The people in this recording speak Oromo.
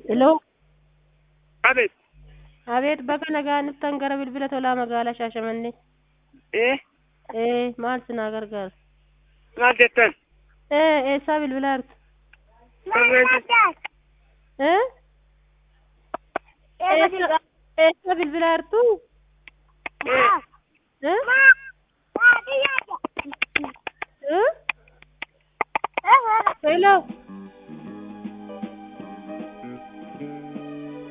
Hello. Abeet. Abeet bakka nagaa dhuftan gara bilbila tolaa magaalaa Shaashamannee. Ee, Ee maal sinaa gargaara? maal jettan? Ee eessaa bilbilaa jirtu? Ee? Eessa eessa bilbilaa jirtu? Ee? Ee? Hello.